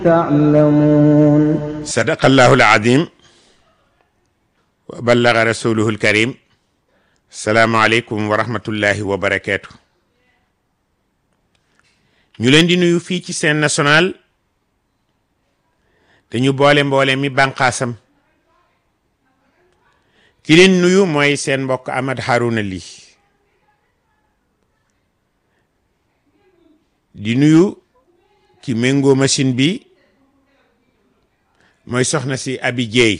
تعلمون صدق الله العظيم وبلغ رسوله الكريم السلام عليكم ورحمة الله وبركاته ñu leen di nuyu fii ci seen national te ñu boole mboole mi bànqaasam ki leen nuyu mooy seen mbokk Ahmad Harouna Ly di nuyu ki méngoo machine bi mooy soxna si Abi Jeey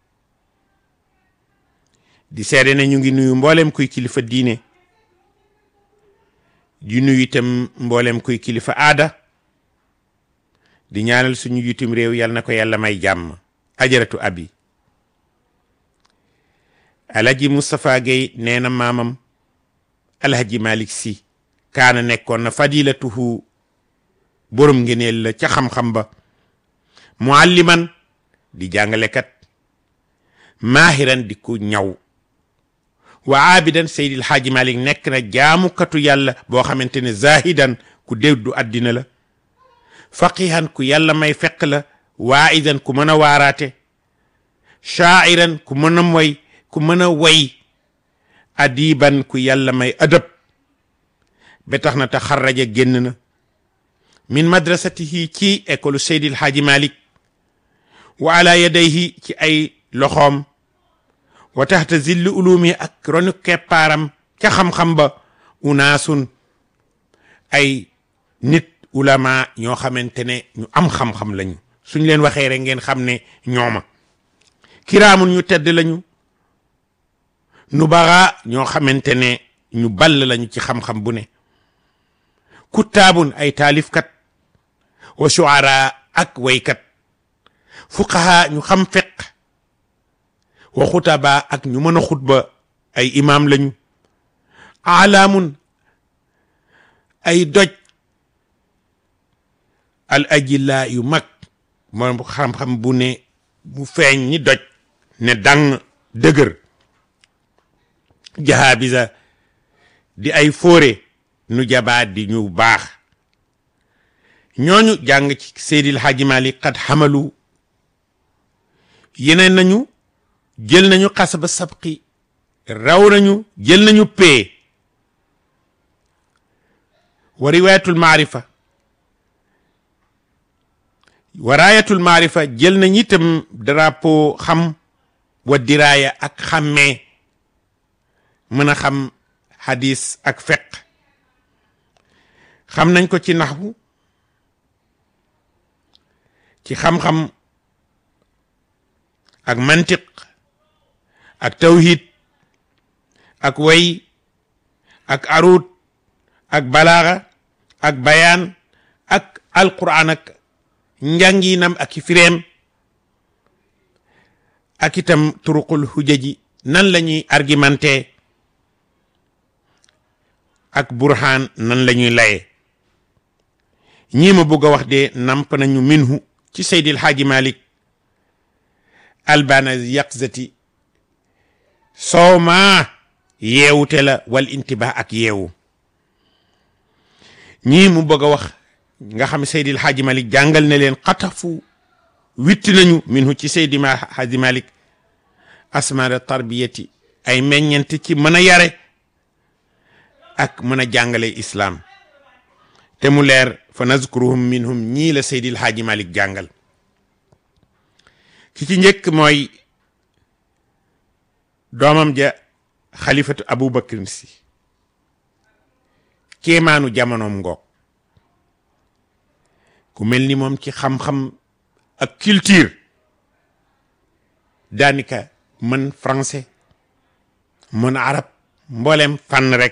di seede na ñu ngi nuyu mboolem kuy kilifa diine di nuyu itam mboolem kuy kilifa aada di ñaanal suñu yutum réew yal na ko yàlla may jàmm ajaratu abi alhaji Moustapha Gueye nee na maamam alhaji Malick si kaana nekkoon na fadilatuhu borom ngeneel la ca xam-xam ba mualliman di jàngalekat maahiran di ku ñaw wa aabidan seydil xaaji malik nekk na jaamukatu yàlla boo xamante ne zahidan ku déddu àddina la faqihan ku yàlla may fekk la waaidan ku mën a waaraate shaa'iran ku mën a moy ku mën a way adiban ku yàlla may adab ba tax na te xarraja génn na min madrasatihi ci école seydil xaaji malik wa ala yadayhi ci ay loxoom wa taxta zilli ulumi ak ronu keppaaram ca xam-xam ba unaasun ay nit ulama ñoo xamante ne ñu am xam-xam lañu suñ leen waxee rek ngeen xam ne ñooma kiraamun ñu tedd lañu nu baxa ñoo xamante ne ñu ball lañu ci xam-xam bu ne kuttaabun ay taalifkat wa shuara ak waykat fuqaha ñu xam fiq wa xutaba ak ñu mën a xutba ay imaam lañu alaamun ay doj al ajilla yu mag moom xam-xam bu ne bu feeñ ni doj ne dang dëgër jahabisa di ay fóore nu jabaat di ñu baax ñooñu jàng ci Seydil Hadji Malick qad xamalu yeneen nañu jël nañu xasaba sabqi raw nañu jël nañu pee wa riwayatul maarifa wa raayatul maarifa jël nañu itam drapeau xam wa diraaya ak xàmmee mën a xam hadis ak feq xam nañ ko ci naxwu ci xam-xam ak mantiq ak tawhid ak way ak arut ak balaaxa ak bayaan ak alquran ak njànginam ak i fireem ak itam turuqul hujaji nan la ñuy argumenté ak burhaan nan la ñuy laye ñii ma bëgg a wax de namp nañu minhu ci Seydil Haaji Malik albana yaqzati soowma yeewute la wal intibah ak yeewu ñii mu bëgg a wax nga xam Seydil Haaji Malik jàngal na leen xatafu witti nañu minhu ci Seydi Haaji Malik asmara tarbiyati ay meññent ci mën a yare ak mën a jàngale islaam te mu leer fa nazkuruhum minhum ñii la Seydil Haaji Malik jàngal ki ci njëkk mooy doomam ja xalifatu Abu Bakrin si kéemaanu jamonoom ngoog ku mel ni moom ci xam-xam ak culture daanaka mën français mën arab mboolem fànn rek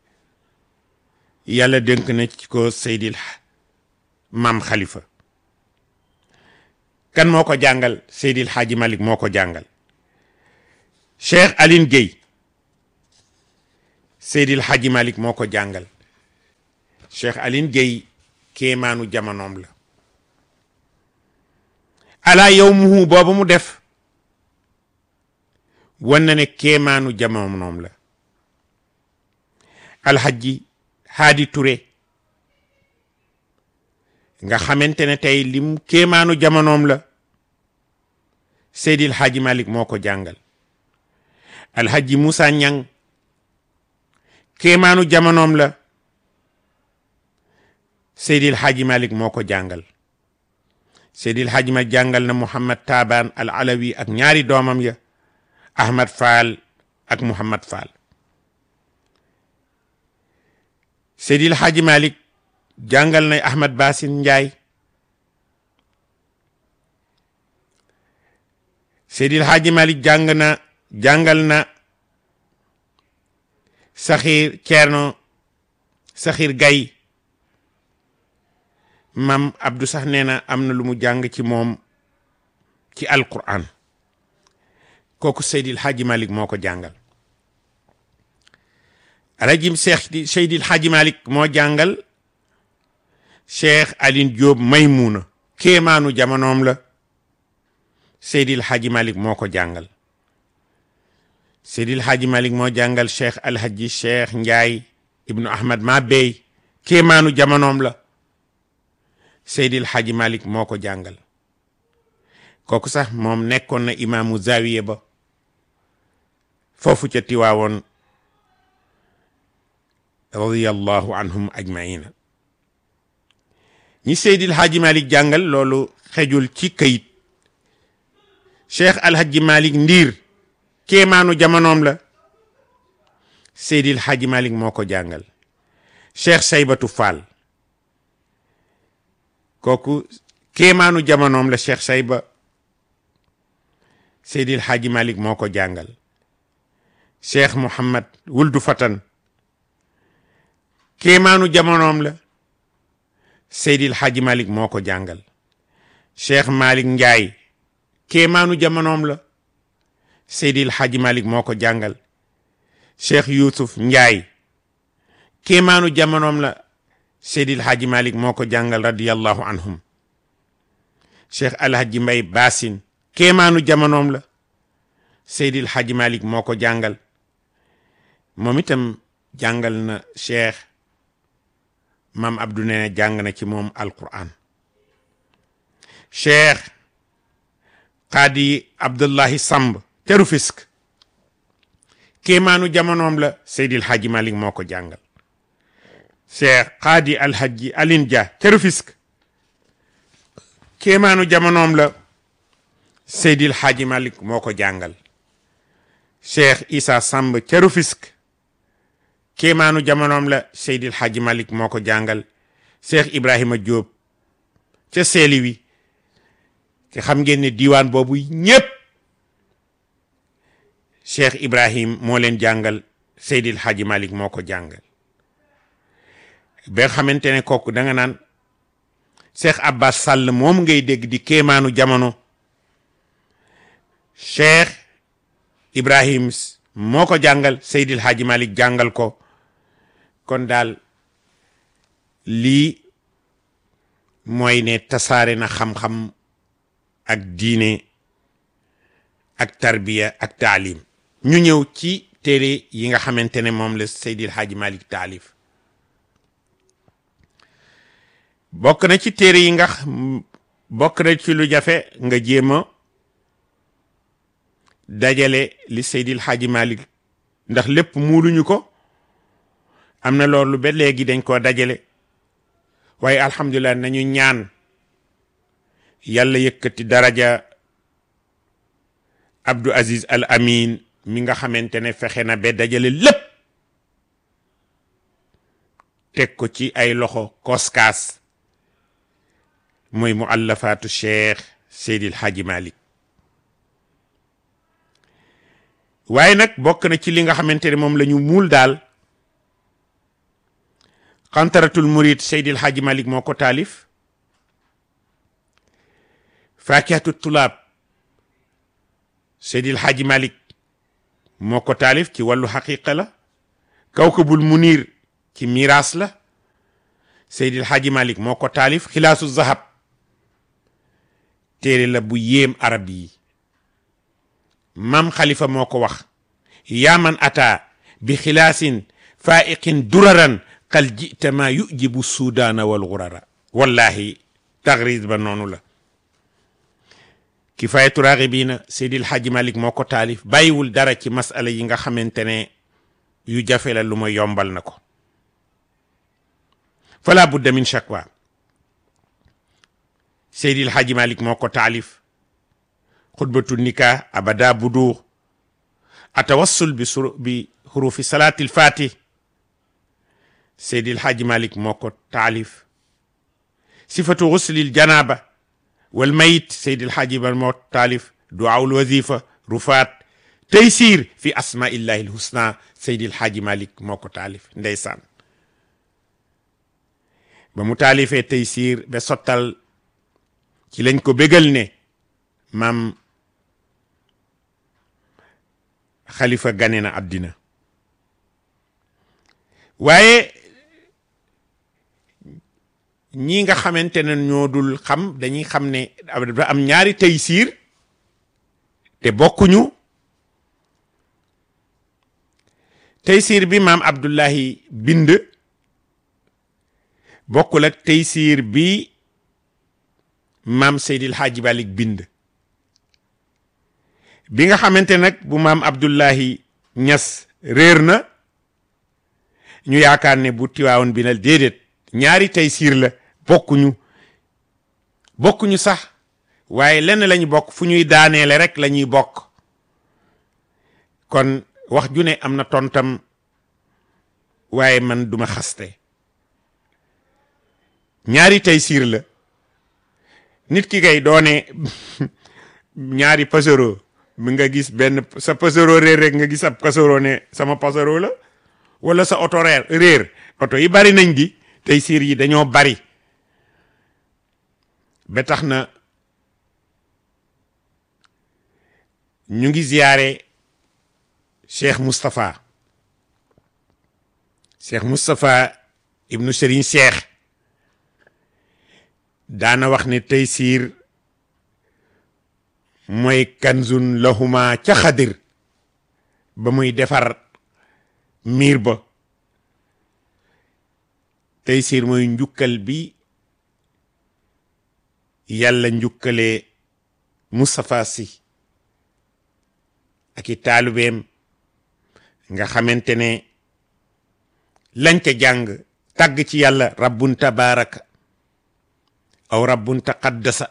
yàlla dénk na ci ko Seydil maam Khalifa kan moo ko jàngal Seydil Hadji Malick moo ko jàngal Cheikh Aline Gueye Seydil Hadji Malick moo ko jàngal Cheikh Aline Gueye kéemaanu jamonoom la ala yow muhu boobu mu def wan na ne kéemaanu jamonoom la alhaji haadi Touré nga xamante ne tey lim kéemaanu jamonoom la Seydil Hadji Malick moo ko jàngal Alhaji Moussa Ñang kéemaanu jamonoom la Seydil Hadji Malick moo ko jàngal Seydil Hadji Malick jàngal na Mouhamad Taban al Alawi ak ñaari doomam ya Ahmad Fall ak Mouhamad Fall Seydil Hadji Malick jàngal na Ahmad Basin Njaay Seydil Hadji Malick jàng na jàngal na Saxiir Ceerno Saxiir Gay mam Abdou sax nee na am na lu mu jàng ci moom ci Alquran kooku Seydil Hadji Malick moo ko jàngal alajim Cheikh Seydil Hadji Malick moo jàngal Cheikh Aline Diop Maymuuna kéemaanu jamonoom la Seydil Hadji Malick moo ko jàngal Seydil Hadji Malick moo jàngal Cheikh Alhaji Cheikh Ndiaye ibnu Ahmad ma bey kéemaanu jamonoom la Seydil Hadji Malick moo ko jàngal kooku sax moom nekkoon na imaamu zawiye ba foofu ca tiwaawoon radiyallahu anhum ajmaina ñi Seydil Hadji Malick jàngal loolu xejul ci kayit Cheikh Alhaji Malick Ndiir kéemaanu jamonoom la Seydil Hadji Malick moo ko jàngal Cheikh Saybatu Fall kooku kéemaanu jamonoom la Cheikh Sayba Seydil Hadji Malick moo ko jàngal Cheikh Mouhamad Wuldu Fatan kéemaanu jamonoom la Seydil Hadji Malick moo ko jàngal Cheikh Malick Ndiaye kéemaanu jamonoom la Seydil Hadji Malick moo ko jàngal Cheikh Youssouf Ndiaye kéemaanu jamonoom la Seydil Hadji Malick moo ko jàngal radiyallahu anhum Cheikh Alhaji Mbay Basin kéemaanu jamonoom la Seydil Hadji Malick moo ko jàngal moom itam jàngal na Cheikh Maam Abdou nee na jàng na ci moom Alquran Cheikh Qadi Abdullahi Samb te Rufisque kéemaanu jamonoom la Seydil Hadji Malick moo ko jàngal Cheikh Qadi Alhaji Aline Dia te Rufisque kéemaanu jamonoom la Seydil Hadji Malick moo ko jàngal Cheikh Issa Samb ca Rufisque kéemaanu jamonoom la Seydil Hadji Malick moo ko jàngal Cheikh Ibrahima Diop ca Seeliwi te xam ngeen ne diiwaan boobu ñépp Cheikh Ibrahim moo leen jàngal Seydil Hadji Malick moo ko jàngal ba xamante ne kooku da nga naan Cheikh Abbas Sall moom ngay dégg di kéemaanu jamono Cheikh Ibrahim moo ko jàngal Seydil Hadji Malick jàngal ko kon daal lii mooy ne tasaare na xam-xam ak diine ak tarbiya ak taalim ñu ñëw ci téere yi nga xamante ne moom la Seydil Hadji Malick taalif bokk na ci téere yi nga bokk na ci lu jafe nga jéem a dajale li Seydil Hadji Malick ndax lépp muuluñu ko am na loolu ba léegi dañ koo dajale waaye alhamdulilah nañu ñaan yàlla yëkkati daraja Abdou Aziz Al Amin mi nga xamante ne fexe na ba dajale lépp teg ko ci ay loxo koskaas mooy muallafaatu cheikh Seydil Hadji Malick waaye nag bokk na ci li nga xamante ne moom la ñu muul daal xantaratul murid Seydil Hadji Malick moo ko taalif fakihatu tulaab Seydil Hadji Malick moo ko taalif ci wàllu xaqiqa la kawkabul munir ci miraas la Seydil Hadji Malick moo ko taalif xilaasu zahab téere la bu yéem arab yi mam xalifa moo ko wax yaa man ata bi xilaasin faiqin duraran qal jita ma yujibu sudaana wal gurara wallahi taxriij ba noonu la kifaayatu raaxibiina Seydil Hadji Malick moo ko taalif bàyyiwul dara ci masala yi nga xamante ne yu jafe la lu ma yombal na ko fala budda min shakwa Seydil Hadji Malick moo ko taalif xutbatu nikah abada budur atawassul bi sur bi xurufi salaatil fatih Seydil Hadji Malick moo ko taalif sifatu xuslil janaba wal mayit Seydil Hadji Malick moo taalif duwaawul wazifa rufaat taysir fi asmaillahi lhusna Seydil Hadji Malick moo ko taalif ndeysaan ba mu taalifee taysir ba sottal ci lañ ko bégal ne maam xalifa gane na àddina waaye ñi nga xamante ne ñoo dul xam dañuy xam ne dafa am ñaari taysiir te bokkuñu taysiir bi maam Abdullahi bind bokkul ak taysiir bi maam Seydil Hadji Malick bind bi nga xamante nag bu maam Abdullahi Ñas réer na ñu yaakaar ne bu tiwaawoon bi na déedéet ñaari taysiir la bokkuñu bokkuñu sax waaye lenn lañu bokk fu ñuy daaneele rek la ñuy bokk kon wax ju ne am na tontam waaye man duma xaste ñaari taysiir la nit ki kay doone ñaari pasero mi nga gis benn sa pasero réer rek nga gis ab pasero ne sama pasero la wala sa oto réer réer oto yi bari nañ di taysiir yi dañoo bari ba tax na ñu ngi ziyaare cheikh Moustapha cheikh Moustapha ibnu Serigne cheikh daana wax ne taysiir mooy kanzun lahuma ca xadir ba muy defar miir ba taysiir mooy njukkal bi yàlla njukkalee Moustapha Sy ak i taalubeem nga xamante ne lañ ca jàng tàgg ci yàlla rabbun tabaraka aw rabbun taqaddasa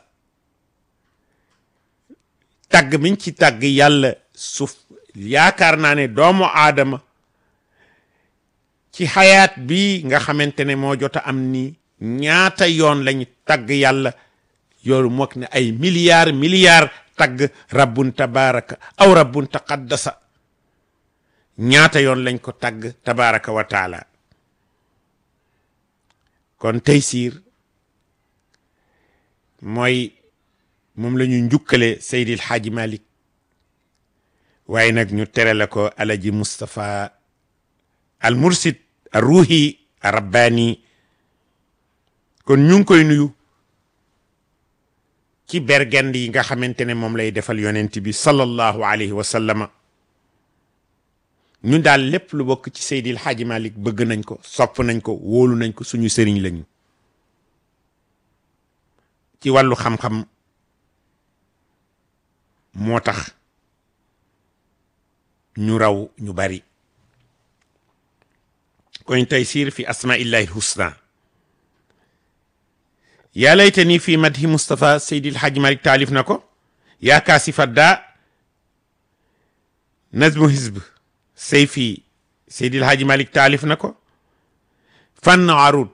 tàgg miñ ci tàgg yàlla suuf yaakaar naa ne doomu aadama ci xayaat bi nga xamante ne moo jot a am ni ñaata yoon lañ tàgg yàlla yoolu mook ne ay milliards milliards tagg rabbun tabaraka aw rabbun taqaddasa ñaata yoon lañ ko tagg tabaraka wa taala kon taysiir mooy moom la ñu njukkale Seydil Hadji Malick waaye nag ñu tere la ko alaji Moustapha al mursid al ruuhi al rabbaani kon ñu ngi koy nuyu ci bergend yi nga xamante ne moom lay defal yonent bi sallallahu alayhi wa sallama ñun daal lépp lu bokk ci Seydil Hadji Malick bëgg nañ ko sopp nañ ko wóolu nañ ko suñu sëriñ lañu ci wàllu xam-xam moo tax ñu raw ñu bari koñ taysiir fi asmaillahi lhusna yaa laytani fi madhi Moustapha Seydil Hadji Malick taalif na ko yaa kaasifa daa nazmu hizb sayfi Seydil Hadji Malick taalif na ko fann arud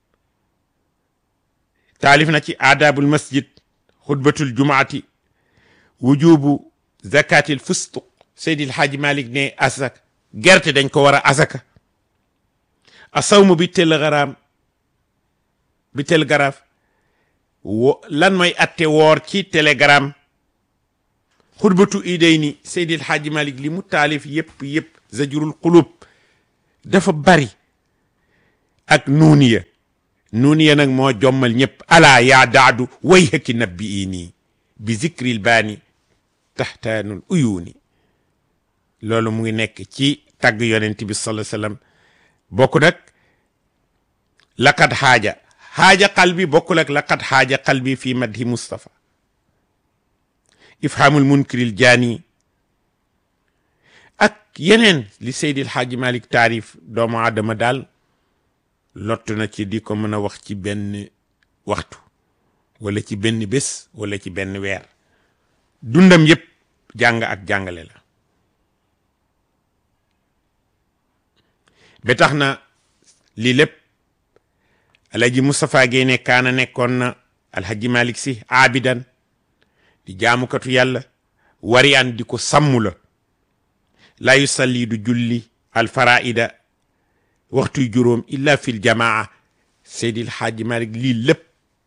taalif na ci aadaabul masjid xutbatul jumaati wujubu zakatil fustuq Seydil Hadji Malick ne asak gerte dañ ko war a asaka asawmu bi tel garaam bi tel garaaf wo lan mooy atte woor ci telegram xutbatu iday ni Seydil Hadji Malick li mu taalif yëpp yëpp zajurul qulub dafa bari ak nuuniya nuuniya nag moo jommal ñëpp alaa yaa daadu way hëkki nabbi i nii bi zikril baani taxtaanul uyuuni loolu mu ngi nekk ci tagg yonent bi sallallahu alayhi wasallam bokk nag laqad xaaja xaaja qalbi bokkul ak laqad xaaja qalbi fi madhi Mustafa ifhamul munkiril jaani ak yeneen li Seydil Xaaji Malik taarif doomu aadama daal lott na ci di ko mën a wax ci benn waxtu wala ci benn bés wala ci benn weer dundam yépp jàng ak jàngale la ba tax na lii lépp alhaji Moustapha Guèye ne kaana nekkoon na alhaji Malik si aabidan di jaamukatu yàlla wariyaan di ko sàmm la laa yusalli du julli alfaraida waxtuy juróom illa fil jamaa seydil xaaji Malik lii lépp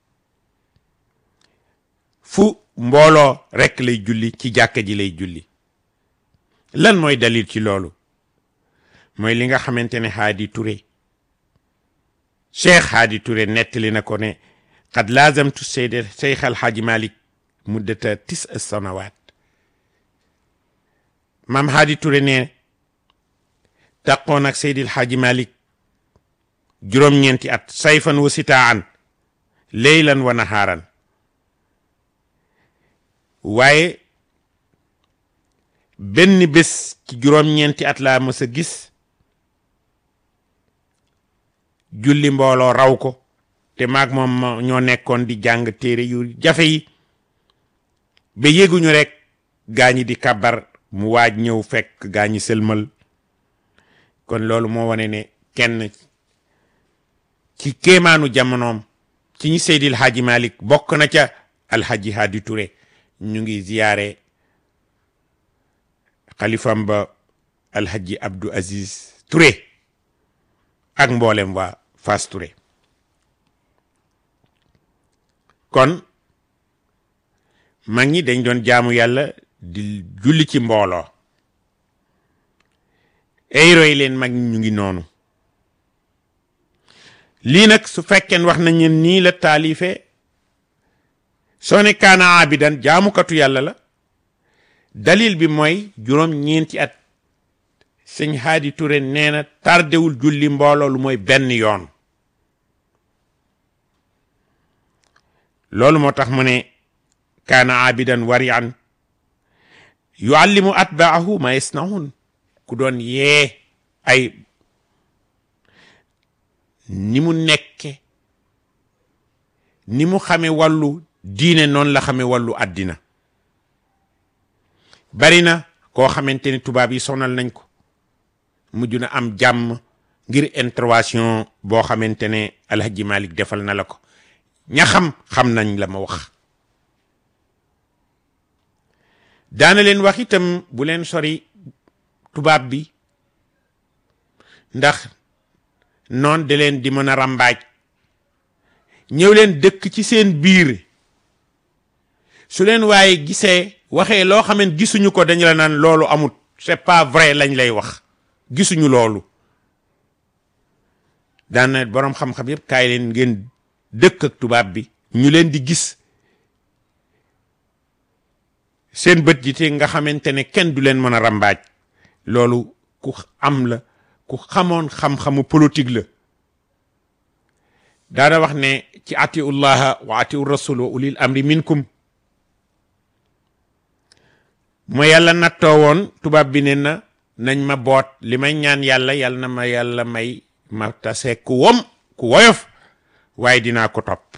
fu mbooloo rekk lay julli ci jàkka ji lay julli lan mooy dalil ci loolu mooy li nga xamante ne Haadi Touré Cheikh Haadi Touré nettali na ko ne qad laazamtu seydil Cheikh alxaaji Malik muddata tis sanawaat maam Haadi Touré ne taqoon ak Seydil Xaaji Malik juróom-ñeenti at sayfan wa sitaan leylan wa nahaaran waaye benn bés ci juróom-ñeenti at laa mës a gis julli mbooloo raw ko te maag moom ñoo nekkoon di jàng téere yu jafe yi ba yéguñu rek gaañi di kabar mu waaj ñëw fekk gaañi sëlmal kon loolu moo wane ne kenn ci kéemaanu jamonoom ci ñi Seydil Hadji Malick bokk na ca alhaji Hadi Touré ñu ngi ziyaare xalifam ba alhaji Abdou Aziz Touré ak mboolem waa Fass Touré kon mag ñi dañ doon jaamu yàlla di julli ci mbooloo ay roy leen mag ñu ngi noonu lii nag su fekkeen wax nañu nii la taalife soo ne kaana abidan jaamukatu yàlla la dalil bi mooy juróom ñeenti at sëñ Haadi Touré nee na tardewul julli mbooloo lu mooy benn yoon loolu moo tax mu ne kaana abidan warian yuallimu atbaahu ma yasnaun ku doon yee ay ni mu nekke ni mu xame wàllu diine noonu la xame wàllu àddina bari na koo xamante ni tubaab yi sonal nañ ko mujj na am jàmm ngir intervention boo xamante ne alhaji Malik defal na la ko ña xam xam nañ la ma wax daana leen wax itam bu leen sori tubaab bi ndax noon da leen di mën a ràmbaaj ñëw leen dëkk ci seen biir su leen waaye gisee waxee loo xam ne gisuñu ko dañu la naan loolu amut c'est pas vrai lañ lay wax gisuñu loolu daana boroom xam-xam yépp kaay leen ngeen dëkk ak tubaab bi ñu leen di gis seen bët ji te nga xamante ne kenn du leen mën a ràmbaaj loolu ku am la ku xamoon xam-xamu politique la daana wax ne ci atiu llaha wa atiu rasul wa ulil amri minkum ma yàlla nattoo woon tubaab bi ne na nañ ma boot li may ñaan yàlla yàlla na ma yàlla may ma tase ku wom ku woyof waaye dinaa ko topp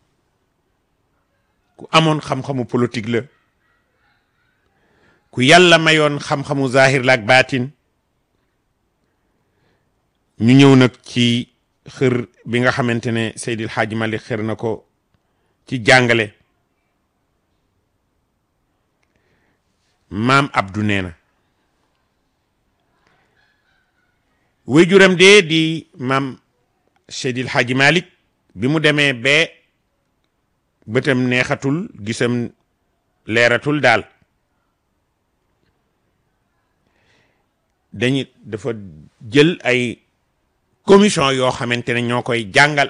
ku amoon xam-xamu politique la ku yàlla mayoon xam-xamu zahir la ak baatin ñu ñëw nag ci xër bi nga xamante ne Seydil Hadji Malick xër na ko ci jàngale maam Abdou nee na waajuram dee di maam Seydil Hadji Malick bi mu demee ba bëtam neexatul gisam leeratul daal dañu dafa jël ay commission yoo xamante ne ñoo koy jàngal